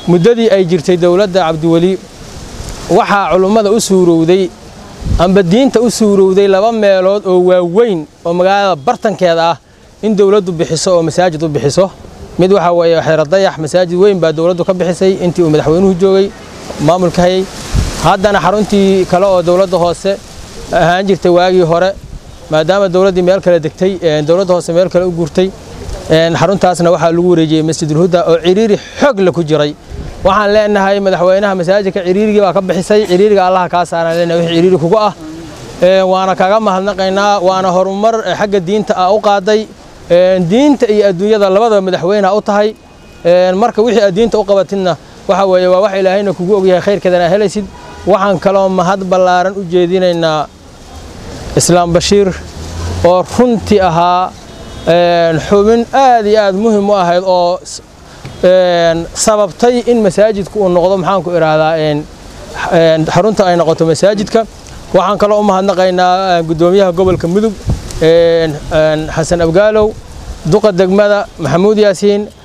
muddadii ay jirtay dowladda cabdiweli waxaa culummada u suurowday amba diinta u suurowday laba meelood oo waaweyn oo magaalada bartankeeda ah in dowladdu bixiso oo masaajid u bixiso mid waxaa weeye xeeradayax masaajid weyn baa dowladdu ka bixisay intii uu madaxweynuhu joogay maamulka hayay haddana xaruntii kale oo dowladda hoose ahaan jirtay waagii hore maadaama dowladdii meel kale degtay dowladda hoose meel kale u guurtay xaruntaasna waxaa lagu wareejiyey masjidulhuda oo ciriiri xoog la ku jiray waxaan leenahay madaxweynaha masaajidka ciriirigii baa ka bixisay ciriiriga allaha kaa saaraan leenahay wixii ciriiri kugu ah waana kaga mahadnaqaynaa waana horumar xagga diinta ah u qaaday diinta iyo adduunyada labadaba madaxweyneha u tahay marka wixii aad diinta u qabatidna waxa weeye waa wax ilaahayna kugu ogyahay khayrkeedana helaysid waxaan kaloo mahad ballaaran u jeedinaynaa islaam bashiir oo runtii ahaa xubin aad iyo aad muhim u ahayd oo sababtay in masaajidku uu noqdo maxaanku idhaahdaa xarunta ay noqoto masaajidka waxaan kaloo u mahadnaqaynaa guddoomiyaha gobolka mudug xasan abgaalow duqa degmada maxamuud yaasiin